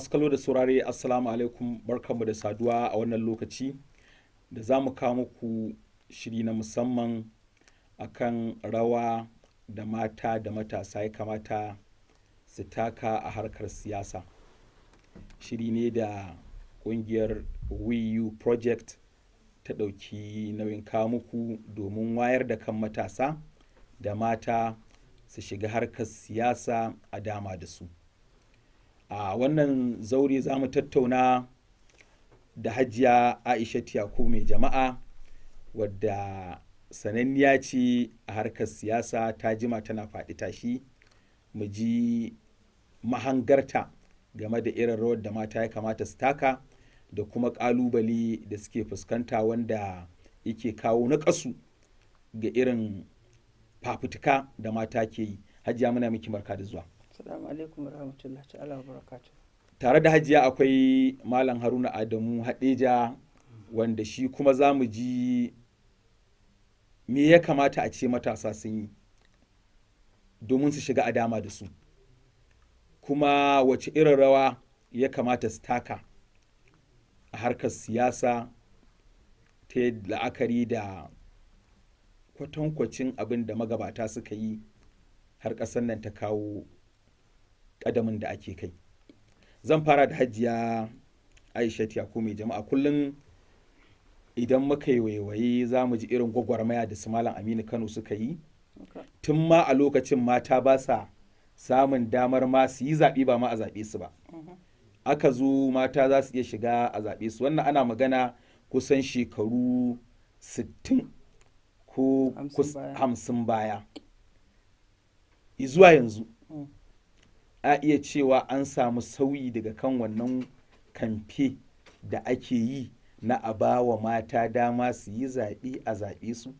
masu kallo da saurare assalamu alaikum barkanmu da saduwa a wannan lokaci da za mu kawo muku shiri na musamman akan rawa da mata da matasa ya kamata su taka a harkar siyasa shiri ne da kungiyar wiyu project ta ɗauki nauyin kawo muku domin wayar da kan matasa da mata su shiga harkar siyasa a dama da su a wannan zaure za mu tattauna da hajiya aisha yakubu mai jama'a wadda sananniya ce a harkar siyasa ta jima tana faɗi tashi mu ji mahangarta game da irin rawar da mata ya kamata su taka da kuma ƙalubale da suke fuskanta wanda yake kawo naƙasu ga irin fafutuka da mata ke yi hajiya muna miki barka da zuwa Assalamu alaikum wa rahmatullahi ta'ala wa barakatuh. tare da hajiya akwai malam haruna adamu hadeja wanda shi kuma za mu ji me ya kamata a ce matasa sun yi domin su shiga a dama da su kuma wace irin rawa ya kamata su taka a harkar siyasa ta la'akari da kwatankwacin abin da magabata suka yi har ƙasar nan ta kawo ƙadamin da ake kai zan fara da hajiya aisha yaku mai jama'a kullum idan muka yi waiwaye za mu ji irin gwagwarmaya da su malam aminu kano suka yi tun ma a lokacin mata ba sa samun damar ma su yi zaɓe ba ma a zaɓe su ba aka zo mata za su iya shiga a zaɓe su wannan ana magana kusan shekaru 60 ko hamsin baya zuwa yanzu a iya cewa an samu sauyi daga kan wannan kamfe da ake yi na a ba wa mata dama su yi zaɓe a zaɓe su?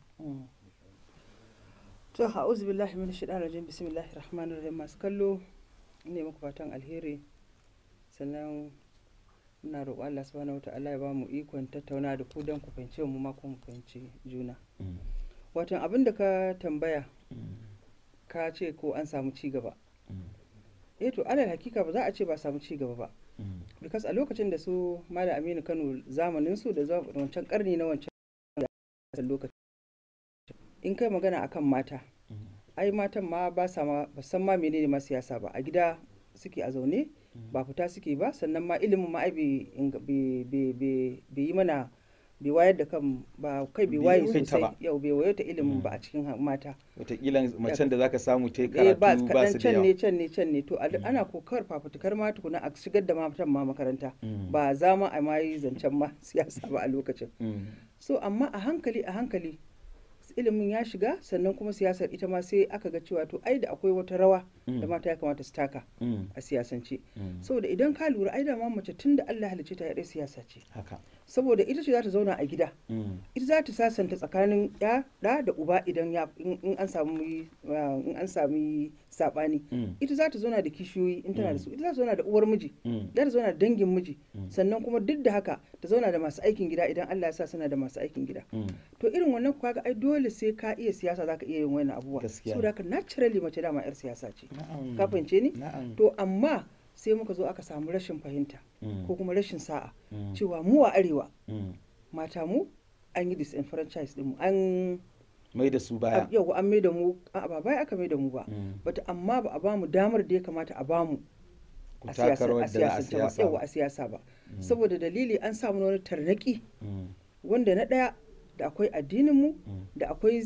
To, ha'uzu billahi min shaitan rajim bismillahir rahmanir rahim masu kallo ne muku fatan alheri sannan muna roƙo Allah subhanahu wa ta'ala ya ba mu ikon tattauna da ku don ku fahimce mu ma mu fahimci juna. Watan abin da ka tambaya ka ce ko an samu ci gaba. eh to alal hakika ba za a ce ba samu ci gaba ba because a lokacin da su malam aminu kano zamanin su da wancan karni na wancan lokaci in kai magana akan mata ai matan ma ba sa ma ba san ma menene ma siyasa ba a gida suke a zaune ba fita suke ba sannan ma ilimin ma ai bai yi mana bai wayar da kan ba kai bai waye sosai yau bai wayar ta ilimin ba a cikin mata wataƙila macen da zaka samu ta yi karatu ba su da can ne can ne can ne to ana kokar fafutukar ma tukuna a shigar da matan ma makaranta ba za ma a ma yi zancen ma siyasa ba a lokacin so amma a hankali a hankali ilimin ya shiga sannan kuma siyasar ita ma sai aka ga cewa to ai da akwai wata rawa da mata ya kamata su taka a siyasance saboda idan ka lura ai da ma mace tun da Allah halicce ta yaɗa siyasa ce saboda ita ce za ta zauna a gida ita za ta sasanta tsakanin ya da da uba idan ya in an samu in an sami sabani ita za ta zauna da kishiyoyi in tana da su ita za ta zauna da uwar miji za ta zauna da dangin miji sannan kuma duk da haka ta zauna da masu aikin gida idan Allah ya sa suna da masu aikin gida to irin wannan kaga ai dole sai ka iya siyasa zaka iya yin wannan abubuwa saboda haka naturally mace dama yar siyasa ce ka fahimce ni to amma sai muka zo aka samu rashin fahimta ko kuma rashin sa'a cewa mu a arewa mata mu an yi disenfranchise din mu an mai da su baya yau an mai da mu ba baya aka mai da mu ba bata amma ba a bamu damar da ya kamata a bamu a siyasa a siyasa ba saboda dalili an samu wani tarnaki wanda na daya da akwai addininmu da akwai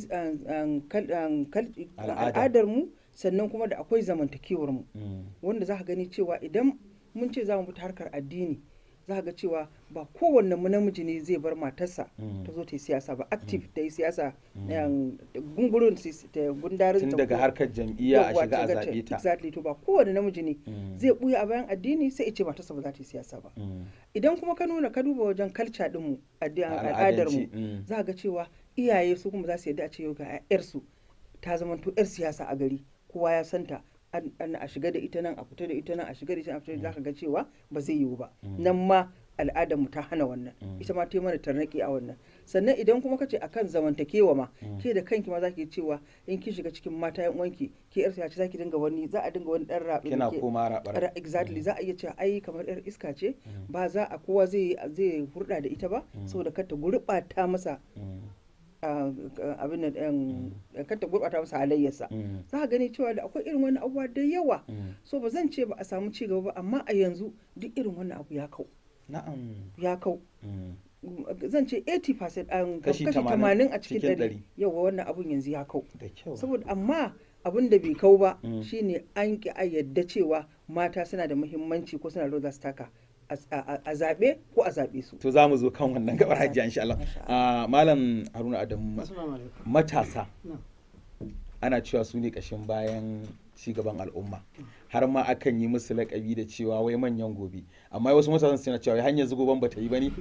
al'adarmu sannan kuma da akwai zamantakewarmu wanda za ka gani cewa idan mun ce za mu fita harkar addini za ka ga cewa ba kowanne mu namiji ne zai bar matarsa ta zo ta yi siyasa ba active ta yi siyasa gungurin ta gundarin tun daga harkar jam'iyya a shiga a zaɓe ta exactly to ba kowanne namiji ne zai buya a bayan addini sai ya ce matarsa ba za ta yi siyasa ba idan kuma ka nuna ka duba wajen kalca din mu al'adar mu za ka ga cewa iyaye su kuma za su yadda a ce yau ga 'yarsu ta zama to 'yar siyasa a gari kowa ya santa a shiga da ita nan a fita da ita nan a shiga da ita a fita da zaka ga cewa ba zai yiwu ba nan ma al'adar mu ta hana wannan ita ma ta yi mana tarnaki a wannan sannan idan kuma kace akan zamantakewa ma ke da kanki ma zaki cewa in ki shiga cikin mata yan uwanki ke yar ce zaki dinga wani za a dinga wani dan rabe kina koma rabar exactly za a iya cewa ai kamar yar iska ce ba za a kowa zai zai hurda da ita ba saboda kar ta gurbata masa abin nan kar ta gurbata masa halayyarsa za ka gani cewa da akwai irin wani abubuwa da yawa so ba zan ce ba a samu ci gaba ba amma a yanzu duk irin wannan abu ya kau ya kau zan ce 80% an kashi 80 a cikin 100 yawa wannan abun yanzu ya kau saboda amma abin da bai kau ba shine an ki a yadda cewa mata suna da muhimmanci ko suna da su taka a zaɓe ko a zaɓe su. To za mu zo kan wannan gabar hajji insha Allah. Malam Haruna Adamu matasa ana cewa su ne ƙashin bayan cigaban al'umma har ma akan yi musu laƙabi da cewa wai manyan gobe amma wasu matasan suna cewa hanyar zugoban bata yi bane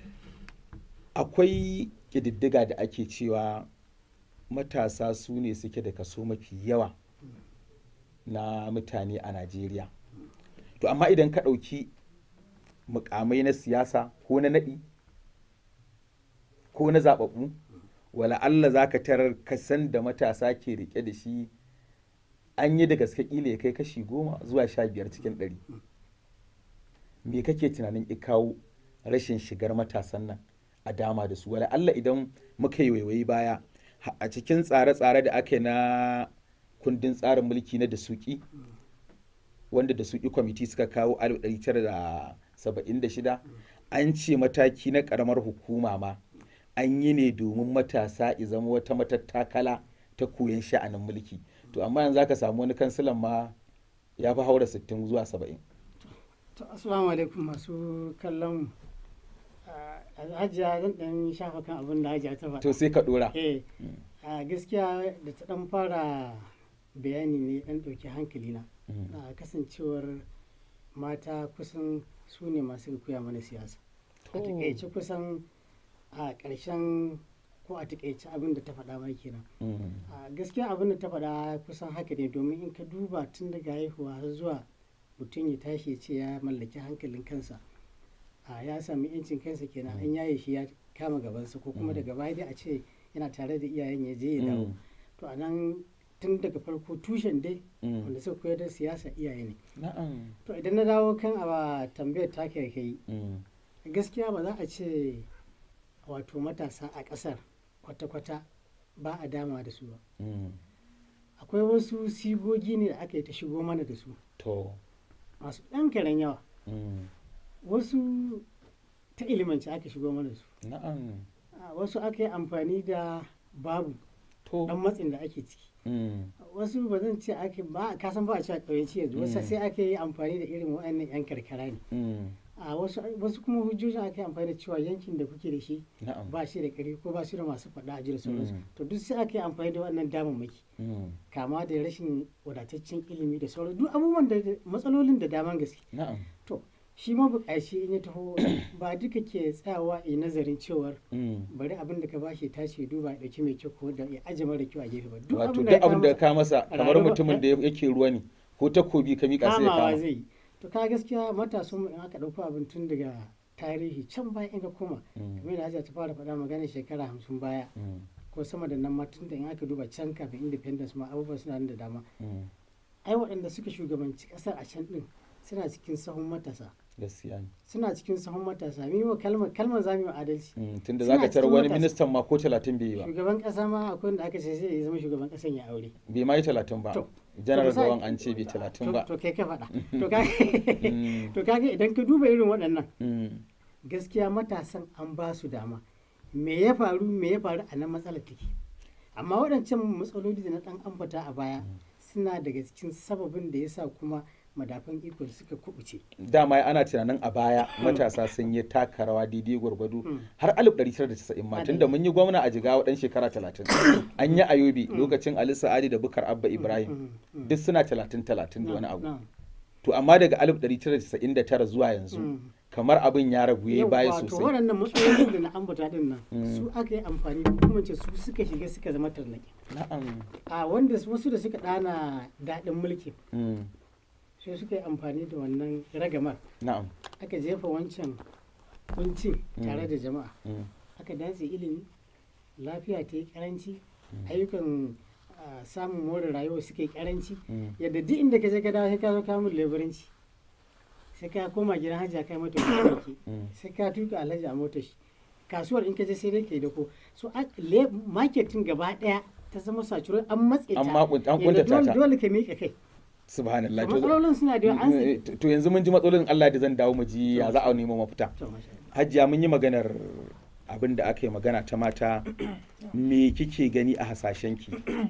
akwai ƙididdiga da ake cewa matasa su ne suke da kaso mafi yawa na mutane a Najeriya to amma idan ka ɗauki mukamai na siyasa ko na naɗi ko na zaɓaɓɓu wala Allah za ka tarar kasan da matasa ke rike da shi an yi da gaske ƙila ya kai kashi goma zuwa sha biyar cikin ɗari me kake tunanin ikawo rashin shigar matasan nan a dama da su wala Allah idan muka yi waiwayi baya a cikin tsare-tsare da aka yi na kundin tsarin mulki na da suki wanda da suki kwamiti suka kawo 1976 an ce mataki na karamar hukuma ma an yi ne domin matasa i zama wata matattakala ta koyon sha'anin mulki to amma yanzu aka samu wani kansilan ma ya fi haura 60 zuwa 70 to assalamu alaikum masu kallon hajiya zan dan shafa kan abin da hajiya ta faɗa to sai ka dora eh a gaskiya da ta dan fara bayani ne dan ɗauki hankali na kasancewar mata kusan su ne masu koya mana siyasa a takaice kusan a ƙarshen ko a takaice abin da ta faɗa ma kenan a gaskiya abin da ta faɗa kusan haka ne domin in ka duba tun daga haihuwa har zuwa mutum ya tashi ya ce ya mallaki hankalin kansa a ya sami yancin kansa kenan an yaye shi ya kama gabansa ko kuma daga baya dai a ce yana tare da iyayen ya je ya dawo to a nan tun daga farko tushen dai wanda suka koyar da siyasa iyaye ne to idan na dawo kan a tambayar ta kai kai gaskiya ba za a ce wato matasa a ƙasar kwata-kwata ba a dama da su ba akwai wasu sigogi ne da aka yi ta shigo mana da su masu ɗan karen yawa wasu ta ilimanci aka shigo mana da su wasu aka yi amfani da babu ɗan matsin da ake ciki wasu ba zan ce ake ba ka san ba a cewa ƙauyenci yanzu wasu sai aka yi amfani da irin waɗannan 'yan karkara ne a wasu kuma hujjojin aka yi amfani da cewa yankin da kuke da shi ba shi da ƙari ko ba shi da masu faɗa a jira sauransu to duk sai aka yi amfani da waɗannan damammaki kama da rashin wadataccen ilimi da sauran duk abubuwan da matsalolin da daman gaske to shi mabukaci in ya taho ba duka ke tsayawa a nazarin cewar bari abin da ka bashi tashi duba ya dauki mai kyau ko da ya aje mara kyau a gefe ba duk abin da ka masa kamar mutumin da yake ruwa ne ko takobi ka mika sai ya kama zai to ka gaskiya matasan mu in aka dauko abin tun daga tarihi can baya in ka koma kamar da Hajiya ta fara faɗa magana shekara hamsin baya ko sama da nan ma tun da in aka duba can kafin independence ma abubuwa suna da dama ai waɗanda suka shugabanci ƙasar a can ɗin suna cikin sahun matasa gaskiya ne suna cikin sahun matasa mi wa kalmar kalmar za mu yi adalci tunda zaka tarar wani ministan ma ko talatin bai yi ba shugaban kasa ma akwai wanda aka ce sai ya zama shugaban kasan ya aure bai ma yi talatin ba janar gawan an ce bai talatin ba to kai ka faɗa to kaga idan ka duba irin waɗannan gaskiya matasan an ba su dama me ya faru me ya faru a nan matsalar take amma waɗancan matsaloli da na ɗan ambata a baya suna daga cikin sababin da ya sa kuma madafan iko suka kubuce. Dama ana tunanin a baya matasa sun yi taka rawa daidai gwargwado har 1990 ma tunda mun yi gwamna a jigawa dan shekara 30 an yi ayobi lokacin Ali Sa'adi da Bukar Abba Ibrahim duk suna 30 30 da wani abu. To amma daga 1999 zuwa yanzu kamar abin ya ragu yayi baya sosai. To waɗannan matsalolin da na ambata din nan su aka yi amfani da kuma ce su suka shiga suka zama tarnaki. Na'am. A wanda wasu da suka ɗana daɗin mulki. sai suka yi amfani da wannan ragamar na'am aka jefa wancan kuncin tare da jama'a Mm. aka dace ilimi lafiya ta yi karanci ayyukan ah, samun more rayuwa suke karanci Mm. yadda duk inda ka je ka dawo sai ka zo ka mun leburanci sai ka koma gidan hajji kai mata keke Mm. sai ka tuka alhaji a motar shi kasuwar in ka je sai dai kai da ko so a- le- marketing gaba daya ta zama sacurai an matse ta An makun- an yadda kuntata dole- ta. dole ka miƙa kai subhanallah To matsalolin suna da yawa an Eh, to to yanzu mun ji matsalolin Allah da zan dawo mu ji ya za a nemo mafita To, masha Allah. hajiya mun yi maganar abin da aka yi magana ta mata me kike gani a hasashenki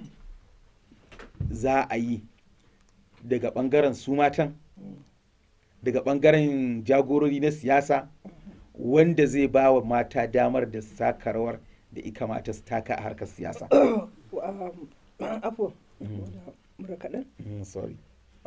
za a yi daga bangaren su matan daga bangaren jagorori na siyasa wanda zai ba wa mata damar da su taka rawar da ika mata su taka a harkar siyasa Um, afo mura kaɗan Mm, sorry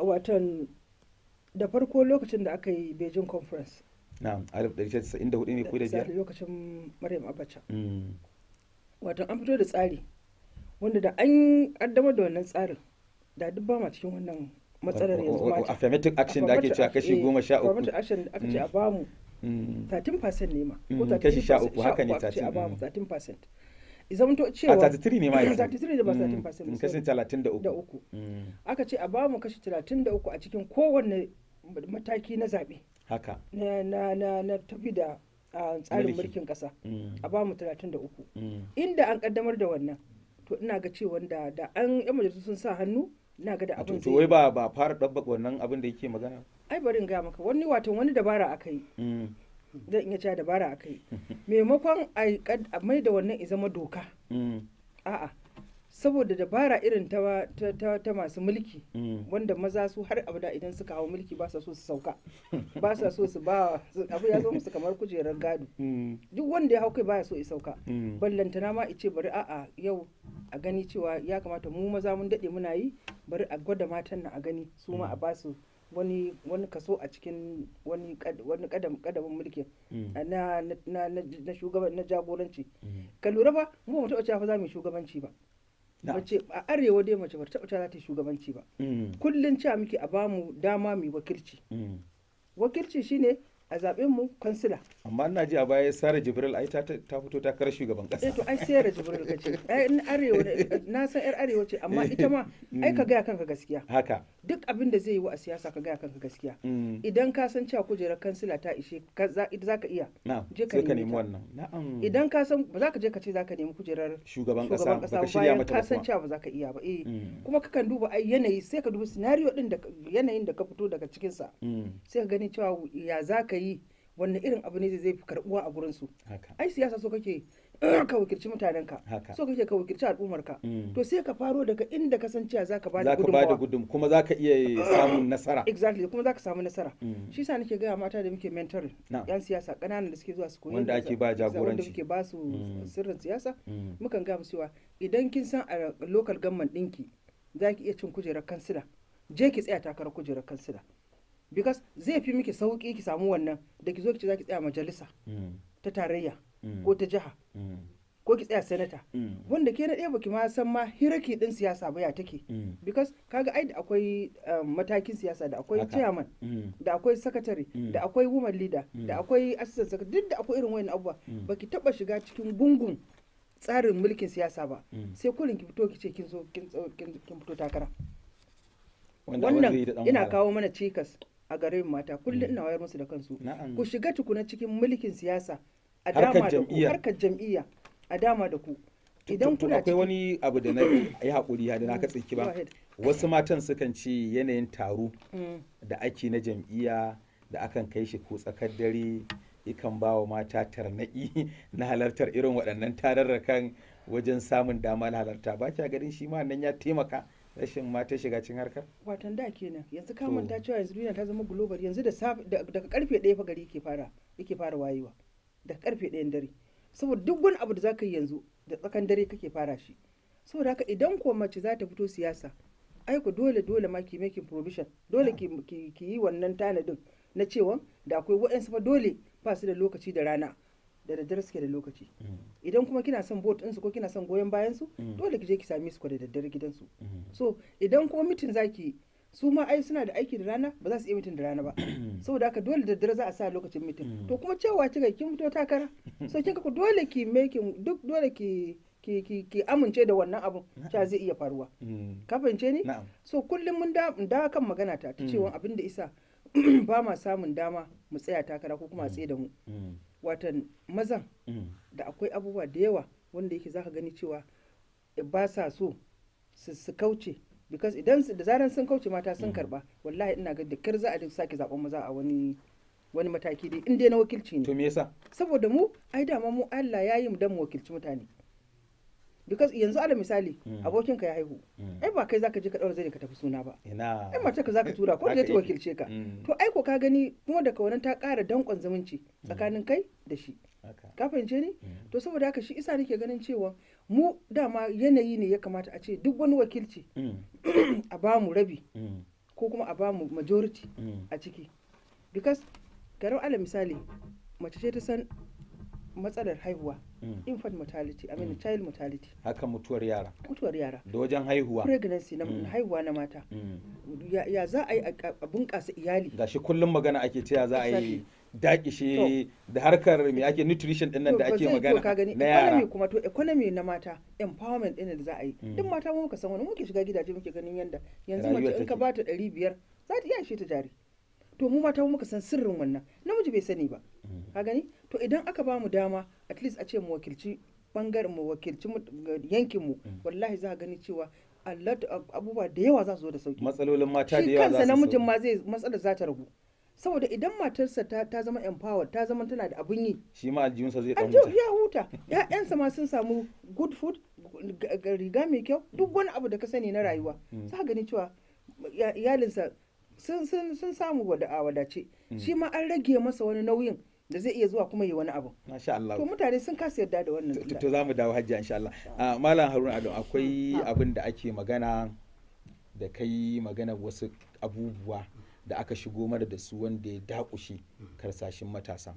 watan da farko lokacin da aka yi beijing conference na'am 1994 ne ko da biyar da lokacin maryam abacha Mm, watan an fito da tsari wanda da an kaddamar da wannan tsarin da duk ba ma cikin wannan matsalar yanzu o- o- mata affirmative action da ake cewa kashi goma sha uku affirmative action da aka ce a bamu Mm, 13% ne ma Mm, ko 13% kashi sha uku, haka ne, aka ce a 13, bamu mm. 13% izamto a cewa 33 ne ma yanzu 33 da ba Mm, 13% mm, ba, kashi sorry. 33 da uku Mm, aka ce a bamu kashi 33 a cikin kowanne mataki na zaɓe haka na na na na tafi da ah, tsarin Mulki. mulkin ƙasa Mm, a bamu 33 mm, inda an kaddamar da wannan to ina ga cewa da da an yan majalisu sun sa hannu ina ga da a to abin to zai wai ba ba fara dabbaka wannan abin da yake magana ai bari in ga maka wani watan wani dabara aka yi Mm, zan iya cewa dabara aka yi maimakon a yi kad- a mai da wannan ya zama doka mm, a'a saboda dabara irin ta, ta, ta, ta masu mulki mm, wanda maza su har abada idan suka hau mulki ba sa so su sauka ba sa so su ba su- abu ya zo musu kamar kujerar gado mm, duk wanda ya hau kai baya so ya sauka mm, ballantana ma ice bari a'a yau a gani cewa ya kamata mu maza mun dade muna yi bari a gwada matan nan a gani su ma a ba su wani wani kaso a cikin wani kad- wani kadam kadamin mulkin mm, a na na na na shugaban na jagoranci mm. ka lura ba mu ba mu taɓa cewa fa za mu yi shugabanci ba Na. mace a arewa dai mace ba ta taɓa cewa za ta yi shugabanci ba Mm, kullun cewa muke a bamu dama mu yi wakilci mm. wakilci shine a zaɓen mu kansila amma ina ji a baya Sara Jibril ai ta ta fito takarar shugaban eh kasa to ai sai da jibril ka ce ai in arewa ne- na san yar arewa ce amma ita ma ai ka gaya kanka gaskiya haka duk abin da zai yi wa a siyasa ka gaya kanka gaskiya Mm, idan ka san cewa kujerar kansila ta ishe ka za za ka iya na'am je ka sai ka nemi nemi ta. wannan na'am idan ka san ba za ka je ka ce za ka nemi kujerar shugaban kasa shugaban baka kasa shirya bayan mata ka ba san kuma cewa ba za ka iya ba eh Mm, kuma kakan duba ai yanayi sai ka duba scenario din da ka- yanayin da ka fito daga cikin sa mm, sai ka gani cewa ya za ka yi wanne irin abu ne zai fi karbuwa a gurin su haka ai siyasa so kake ka wakilci mutanenka haka so kake ka wakilci al'ummarka Mm. to sai ka faro daga inda ka san cewa zaka bada za ka ba da gudunmawa gudun kuma za ka iya samun nasara exactly kuma zaka samu nasara Mm. shi sa nake gaya mata da muke mentoring Na'am. yan siyasa ƙananan da suke zuwa su koyi Wanda yadda ake za- ba za- wanda jagoranci. muke ba su Mm. sirrin siyasa Mm, mukan gaya musu cewa idan kin san a local government ɗinki za ki iya cin kujerar kansila je ki tsaya takarar kujerar kansila because zai fi miki sauki ki samu wannan da ki zo ki ce za ki tsaya majalisa mm, ta tarayya mm, ko ta jiha mm, ko ki tsaya senata mm, wanda ke na ɗaya baki ma san ma hiraki ɗin siyasa ba ya take mm, because kaga ai da akwai um, matakin siyasa da akwai Haka. chairman mm, da akwai secretary Mm. da akwai woman leader Mm. da akwai assistant secretary duk da akwai irin wayan abubuwa Mm. baki taba shiga cikin gungun tsarin mulkin siyasa ba Mm. sai kullum ki fito ki ce kin so kin so- kin kin fito takara wanda abin zai yi da wannan ɗan ina wahala. kawo mana cikas a garin mata kullum Mm. ina wayar musu da kansu Na'am. ku shiga tukuna cikin mulkin siyasa a Harkar dama da ku jam'iyya. harkar jam'iyya a dama da ku idan To- to kuna akwai cikin- wani abu da na yi haƙuri ya da na Mm, katse ki go ba ahead. wasu matan sukan ce yanayin taro Mm. da ake na jam'iyya da akan kai shi ko tsakar dare yakan ba wa mata tarnaƙi na halartar irin waɗannan tararrakan wajen samun dama na halarta ba kya ganin shi ma nan ya taimaka rashin mata shiga cikin harkar watan da kenan yanzu ka To. manta cewa yanzu duniya ta zama global yanzu da safe da- daga karfe ɗaya fa gari yake fara yake fara wayewa daga karfe ɗayan dare saboda duk wani abu da zaka yi yanzu da tsakan dare kake fara shi saboda haka idan ko mace za ta fito siyasa ai ku dole dole ma ki making provision dole ki, ki, ki yi wannan tanadin na cewa da akwai waɗansu fa dole ba su da lokaci da rana da daddare suke da lokaci idan kuma kina son vote ɗinsu ko kina son goyon bayan su Mm. dole ki je ki same su ko da daddare gidansu Mm. so idan kuma mitin zaki su ma ai suna da aiki da rana ba za su iya mitin da rana ba saboda haka dole da dare za a sa lokacin mitin to kuma cewa kika kin fito takara so kin ku dole ki making duk dole ki ki ki ki amince da wannan abun cewa zai iya faruwa ka fahimce ni na'am so kullum mun da da kan magana ta ta cewa abin da isa ba ma samun dama mu tsaya takara ko kuma a tsaye da mu watan mazan da akwai abubuwa da yawa wanda yake zaka gani cewa ba sa so su su kauce because idan su- da zaran sun kauce mata sun karba wallahi ina ga da kar za a duk sake zaben maza a wani wani mataki dai in dai na wakilci to ne me yasa saboda mu ai dama mu Allah ya yi mu dan mu wakilci mutane because yanzu ala misali Mm. abokinka ya haihu ai ba kai zaka je ka daura zai ka tafi suna ba ina ai mace ka zaka tura ko Haka je ta yake. wakilce ka Mm. to ai ko ka gani kuma daga wannan ta ƙara danƙon zumunci tsakanin kai da shi haka ka fahimce ni Mm. to saboda haka shi isa nake ganin cewa mu dama yanayi ne ya kamata a ce duk wani wakilci Mm. a ba mu rabi Mm. ko kuma a ba mu majority Mm. a ciki because garin ala misali mace ce ta san matsalar haihuwa Mm. infant mortality i mean Mm. child mortality haka mutuwar yara mutuwar yara da wajen haihuwa pregnancy na Mm. haihuwa na mata Mm. ya, ya za a yi a a bunƙasa iyali gashi kullum magana ake cewa za a yi Exactly. dakishe da harkar me ake nutrition din nan To, da ba ake zai- to, ka magana gani na economy yara kuma to economy na mata empowerment ɗin da za a yi Mm. duk mata mu muka san wani muke shiga gidaje muke ganin yanda yanzu Rayuwar mace in ka take. bata ɗari biyar za ta iya ishe ta jari to mu mata mu muka san sirrin wannan namiji bai sani ba Mm. ka gani to idan aka ba mu dama at least a ce mu wakilci bangaren mu wakilci mu- ga yankin mu Mm. wallahi za ka gani cewa a lot of abubuwa da yawa za su zo da sauki matsalolin mata da shi yawa za kansa su namijin sauka. ma zai matsalar za ta ragu saboda idan matarsa ta, ta zama empowered ta zama tana da abin yi shi ma aljihunsa zai dan an ce wuta ya huta ya'yansa ma sun samu good food ga- ga- riga mai kyau duk wani abu da ka sani na rayuwa Mm. za ka gani cewa ya- iyalinsa sun sun sun samu wada a wadace Mm. shi ma an rage masa wani nauyin da zai iya zuwa kuma yi wani abu masha Allah to mutane sun kasa yarda da wannan to to za mu dawo hajji insha Allah Ah, malam Haruna Ado akwai abin da ake magana da kai magana wasu abubuwa da aka shigo mana da su wanda ya dakushe karsashin matasa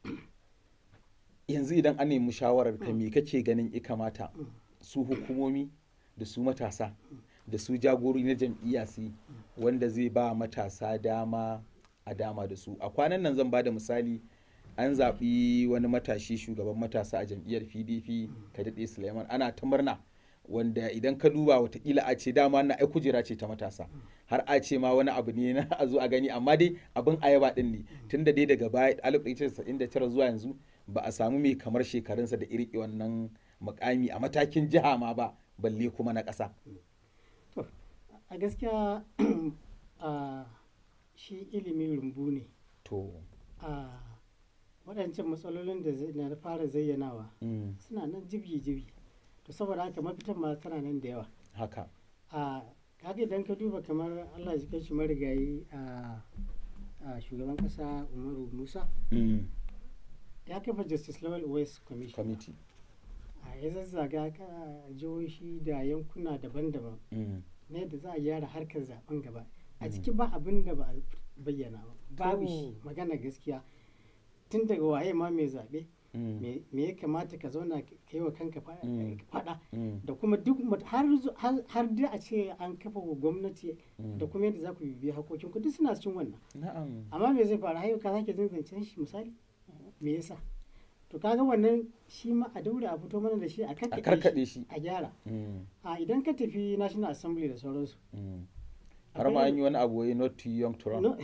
yanzu idan an nemi shawarar ka me kake ganin i kamata su hukumomi da su matasa da su jagorori na jam'iyya su yi, wanda zai ba matasa dama a dama da su a kwanan nan zan ba da misali an zaɓi wani matashi shugaban matasa a jam'iyyar pdp kadade suleiman ana ta murna wanda idan ka duba watakila a ce dama na ai kujera ce ta matasa har a ce ma wani abu ne na a zo a gani amma dai abin ayaba din ne tunda dai daga baya 1999 zuwa yanzu ba a samu mai kamar shekarunsa da irki wannan mukami a matakin jiha ma ba balle kuma na ƙasa To, a gaskiya a shi ilimi rumbu ne to a waɗancan matsalolin da zai- na fara zayyanawa mm, suna nan jibgi-jibgi to saboda haka mafitan ma tana nan da yawa haka a kaga idan ka duba kamar allah ya kai shi marigayi a a shugaban kasa umaru musa mm, ya kafa justice level west commission committee a ya zazzaga ka jihohi da yankuna daban-daban mm, na yadda za a gyara harkar zaben gaba a Mm. ciki ba abin da ba a bayyana ba babu To. shi magana gaskiya tun daga waye ma mai zaɓe mm, me me ya kamata ka zauna ka yi wa kanka fa- Mm. faɗa mm, da kuma duk mat- har zu- har har da a ce an kafa wa gwamnati mm. da kuma yadda za ku bibiya hakokin ku duk suna cikin wannan na'am amma me zai faru hayo ka sake jin zancen shi misali me yasa to kaga wannan shi ma a daure a fito mana da shi a a karkaɗe karkaɗe shi shi a gyara mm, a idan ka tafi national assembly da sauransu mm. har ma an yi wani abu wai not too young to run no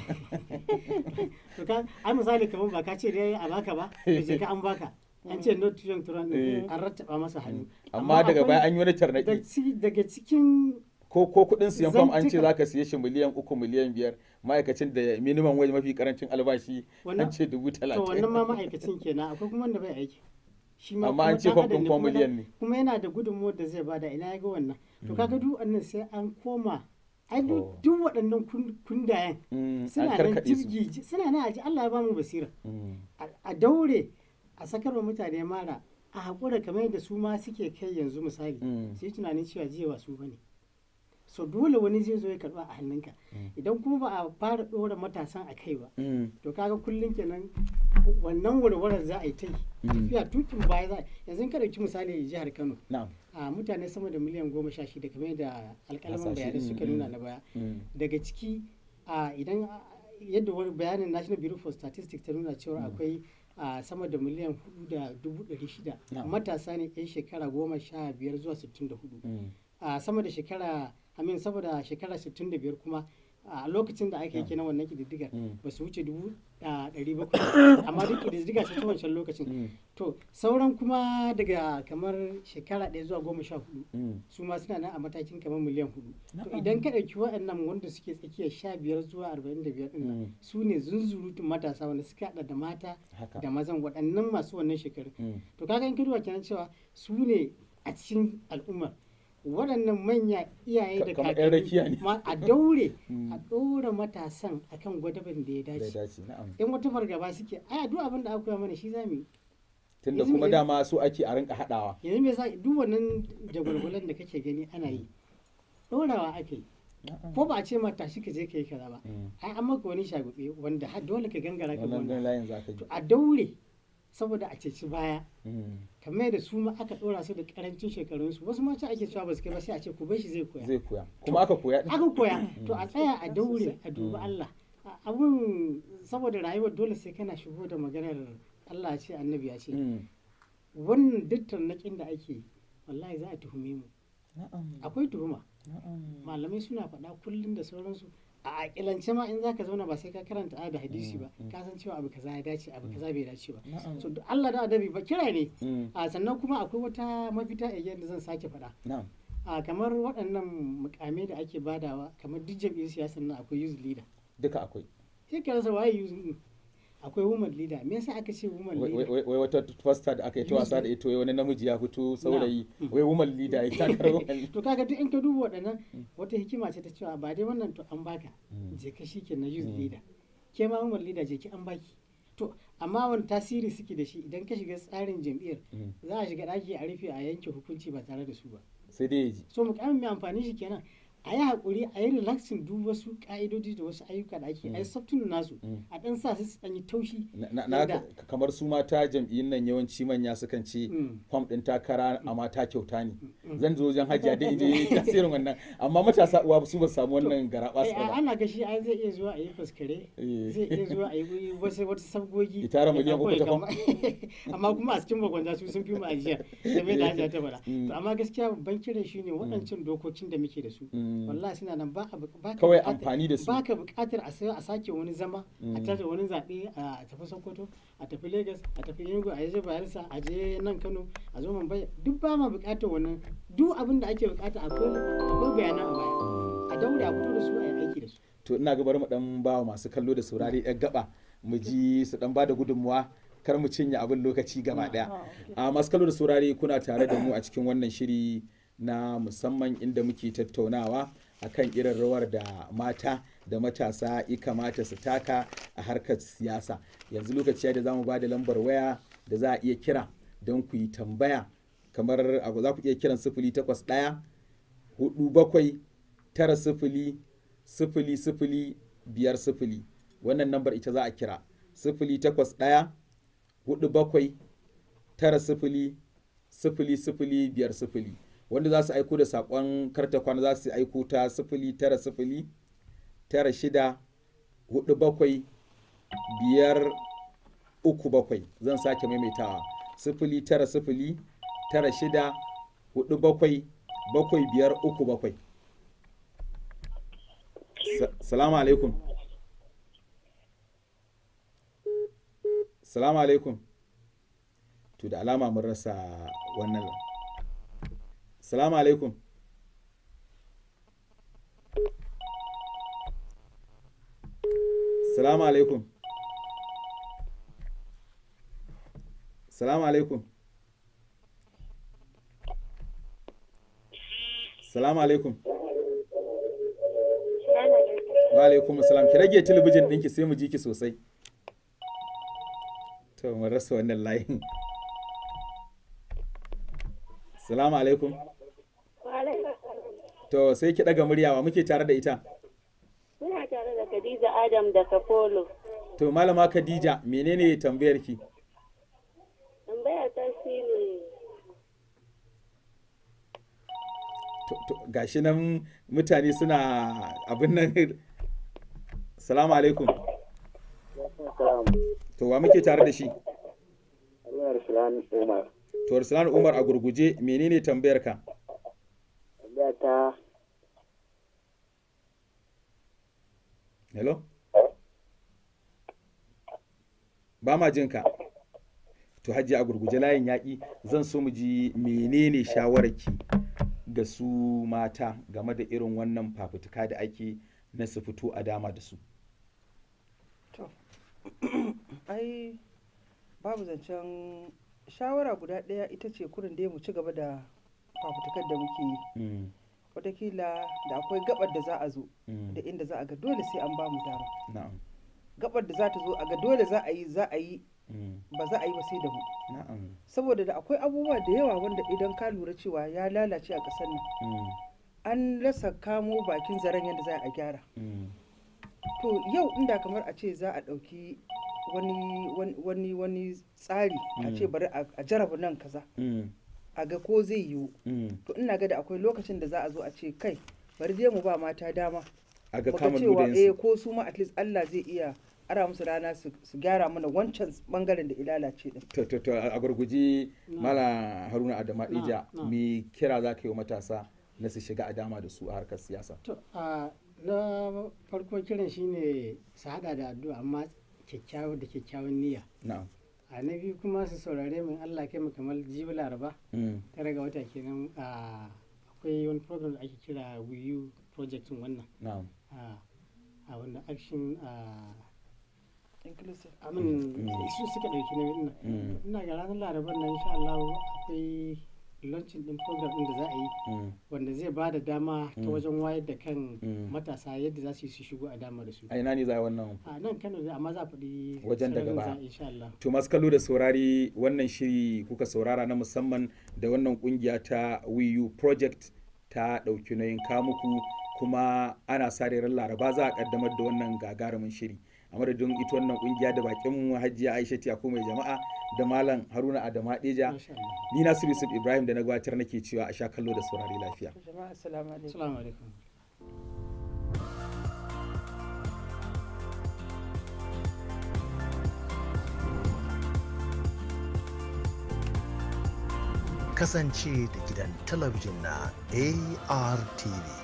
to ka ai misali kamar ba ka ce dai a baka ba da je ka an baka an ce not too young to run Eh. an rattaba masa hannu amma daga akwai- baya an yi wani da tarnaki ci- daga cikin ko ko kudin siyan fam an ce Zantuka. zaka siye shi miliyan uku miliyan biyar ma'aikacin da minimum wage mafi karancin albashi Wannan- an ce dubu to talatin wannan ma ma'aikacin kenan akwai kuma wanda bai aiki shi ma amma kuma an ce ɗan fam adam ɗin ne, kuma kuma miliyan ne kuma yana da gudunmuwar da zai bada ina ya ga wannan to kaga duk wannan sai an koma ai Oh. duk duk waɗannan kun- kundayen Mm, an suna nan karkaɗe su jirgi suna nan a ji Allah ya bamu basira Mm, a- a daure a sakar wa mutane mara a haƙura kamar yadda su ma suke kai yanzu misali Mm. sai tunanin cewa jiya ba su bane so dole wani zai zo ya karba a hannunka Mm. idan kuma ba a fara ɗora matasan a kai ba mm, to kaga kullum kenan wannan warwarar za a yi ta yi Mm. tafiya tukin baya za a yanzu in ka ɗauki misali jihar kano na'am a mutane sama da miliyan goma sha shida kamar da alƙalaman Hasashe, bayanai mm, suka mm. nuna na baya Mm. daga ciki a idan a, yadda wani bayanin national bureau for statistics ta nuna cewa akwai a sama da miliyan hudu da dubu ɗari shida Na'am. matasa ne yan shekara goma sha biyar zuwa sittin da hudu Mm. a sama da shekara amin saboda shekara 65 kuma a lokacin da aka yi kenan wannan kididdigar Mm. ba su wuce dubu a ɗari bakwai amma duk kididdiga ce ta wancan lokacin Mm. to sauran kuma daga kamar shekara ɗaya zuwa goma sha hudu Mm. su ma suna nan a matakin kamar miliyan hudu to Na'am. idan ka ɗauki waɗannan wanda suke tsakiyar sha biyar zuwa arba'in da biyar ɗin nan, Mm. su ne zunzurutun matasa wanda suka haɗa da mata haka da mazan waɗannan masu wannan shekaru Mm. to kaga in ka duba kenan cewa su ne a cikin al'ummar waɗannan manya iyaye Ka- da kamar 'yan rakiya ne. ma a daure Mm. a ɗora matasan akan gwadabin da ya da dace dace na'am in wata fargaba suke ai duk abin da aka koya mana shi za mu yi tunda yanzu kuma me- dama su ake a rinka haɗawa yanzu me yasa duk wannan jagwalgwalan da kake gani ana yi ɗorawa ake yi ko ba a ce ma tashi ka je ka yi kaza ba Mm. ai an maka wani shagube wanda har dole ka gangara ka wannan gona gan layin zaka ji to a daure saboda a ceci baya Mm. kamar da su ma aka ɗora su da karancin shekarunsu wasu ma ce ake cewa ba su kai ba sai a ce ku bar shi zai koya zai koya kuma aka koya din aka koya to a tsaya a daure a dubi Allah A- abun saboda rayuwar dole sai kana shigo da maganar Allah ya ce annabi ya ce Mm. wannan duk tarnaƙin da ake yi, wallahi za a tuhume mu na'am akwai tuhuma na'am malamai suna faɗa kullum da sauransu a aƙilance ma in zaka zauna ba sai ka karanta aya da hadisi ba Mm, mm. ka san cewa abu kaza ya dace abu kaza bai dace ba na'am so duk Allah da adabi ba kira ne Mm. a sannan kuma akwai wata mafita again da zan sake faɗa na'am a kamar waɗannan mukamai da ake badawa kamar duk jam'iyyar siyasar nan akwai youth leader duka akwai sai ka rasa waye youth din akwai woman leader me yasa aka ce woman wai leader wai- wai wata fasta da aka yi ta wasa da ita wai wani namiji ya fito saurayi Mm. wai woman leader ya takar woman to kaga duk in ka duba waɗannan wata hikima ce ta cewa ba dai wannan to an baka Mm. je ka shi ke na youth Mm. leader ke ma woman leader je ki an baki to amma wani tasiri suke da shi idan ka shiga tsarin jam'iyyar Mm. za a shiga ɗaki a rufe a yanke hukunci ba tare da su ba sai dai ya ji so mukamin mai amfani shi kenan a yi haƙuri a yi relaxing duk wasu ƙa'idodi da wasu ayyuka da ake a yi softun nasu Mm. a ɗan sa su su ɗan yi taushi na na- na Yanda- ka- kamar su mata jam'iyyun nan yawanci manya sukan ce Mm. fam ɗin takara a mata kyauta ne Mm. zan zo wajen hajiya dai in je tasirin wannan amma matasa uwa su ba su samu wannan Eh, garaɓa a- ana gashi ai zai iya zuwa a yi faskare Eh. zai iya zuwa a yi wasu wata sabgogi Ya tara ya miliyan ɗauko uku ya ta fam. kama- amma kuma a cikin magwanja su sun fi mu ajiya game da hajiya ta faɗa Mm. to amma gaskiya babban kiran shi ne waɗancan dokokin da muke da su Mm. wallahi suna nan ba a bu- ba ka Kawai buƙatar- amfani da su. ba ka buƙatar a sai a sake wani zama a Mm. tashi wani zaɓe a tafi sokoto a tafi lagos a tafi enugu a je bayelsa a je nan kano a zo mumbai duk ba ma buƙatar wannan duk abin da ake buƙata akwai akwai bayanan a baya a daure a fito da su a yi aiki da su to ina ga bari mu dan ba wa masu kallo da saurari yan gaba mu ji su dan ba da gudunmuwa kar mu cinye abin lokaci gaba daya a masu kallo da saurari kuna tare da mu a cikin wannan shiri na musamman inda muke tattaunawa akan irin rawar da mata da matasa ya kamata su taka a harkar siyasa yanzu lokaci ya da za mu ba da lambar waya da za a iya kira don ku yi tambaya kamar a- za ku iya kiran sifili takwas ɗaya hudu bakwai tara sifili sifili sifili biyar sifili wannan lambar ita za a kira sifili takwas ɗaya hudu bakwai tara sifili sifili sifili biyar sifili wanda za su aiko da saƙon karta kwana za su aiko ta sifili tara sifili tara shida hudu bakwai biyar uku bakwai zan sake maimaitawa sifili tara sifili tara shida hudu bakwai bakwai biyar uku bakwai Sa- salamu alaikum salamu alaikum to da alama mun rasa wannan salamu alaikum salamu alaikum salamu alaikum salamu alaikum wa alaikum salam ki rage talabijin ɗinki sai mu ji ki sosai to mun rasa wannan layin salamu alaikum to sai ki ɗaga muryawa muke tare da ita Muna tare da Khadija Adam daga Polo. to malama khadija menene tambayar ki Tambaya ta shi ne To- to, gashi nan mutane suna abin nan salamu alaikum to wa muke tare da shi Allah Ruslan Umar. to Ruslan Umar a gurguje menene tambayar ka Tambaya ta hello ba ma jin ka to hajji a gurguje layin yaƙi zan so mu ji menene shawararki ga su mata game da irin wannan fafutuka da ake na su fito a dama da su To, ai babu zancen shawara guda ɗaya ita ce kurin dai mu ci gaba da fafutukar da muke yi. Mm, Wataƙila da akwai gabar da za a zo mm, da inda za a ga dole sai an ba mu dama. na'am Gabar da za ta zo a ga dole za a yi za a yi mm, ba za a yi ba sai da mu. na'am Saboda da akwai abubuwa da yawa wanda idan ka lura cewa ya lalace a ƙasar nan mm, an rasa kamo bakin zaren yadda za a gyara. mm, to yau inda kamar a ce za a ɗauki wani wani- wani wani tsari a ce Mm. bari a a jaraba nan kaza mm, a ga ko zai yiwu mm. to ina ga da akwai lokacin da za a zo a ce kai bari je mu ba mata dama a ga muga kama cewa eh ludayensu ko su ma at least Allah zai iya ara musu rana su su gyara mana wancan bangaren da ilalace din to to to a gurguji mala haruna adama Na, ija na. me kira za ka yi wa matasa na su shiga a dama da su a harkar siyasa To, a na farko kiran shine su hada da addu'a amma kyakkyawan da kyakkyawan niyya. na'am A na biyu kuma su saurare min Allah kai mu kamar jibi laraba mm, tare ga wata kenan a akwai wani program da ake kira wiyu project wannan na'am a a wanda action a inclusive amin Mm. su suka ɗauki nauyin nan mm, ina ga ranar larabar nan insha Allah akwai launching din program din da za a yi mm, wanda zai ba da dama ta Mm. wajen wayar da kan Mm. matasa yadda za su yi su shigo a dama da su a ina ne za a yi wannan a nan kano ne amma za a faɗi Wajen daga sararin baya. za- insha Allah To masu kallo da saurari wannan shiri kuka saurara na musamman da wannan kungiya ta WiiU Project ta ɗauki nauyin kamuku kuma ana sa ran laraba za a kaddamar da wannan gagarumin shiri. A madadin ita wannan kungiya da bakin mu Hajiya Aisha Tiyako mai jama'a da Malam Haruna Adama Deja. Masha Allah. Ni Nasiru Yusuf Ibrahim da na gabatar nake cewa a sha kallo da saurari lafiya. jama'a assalamu alaikum Assalamu alaikum. kasance da gidan talabijin na ARTV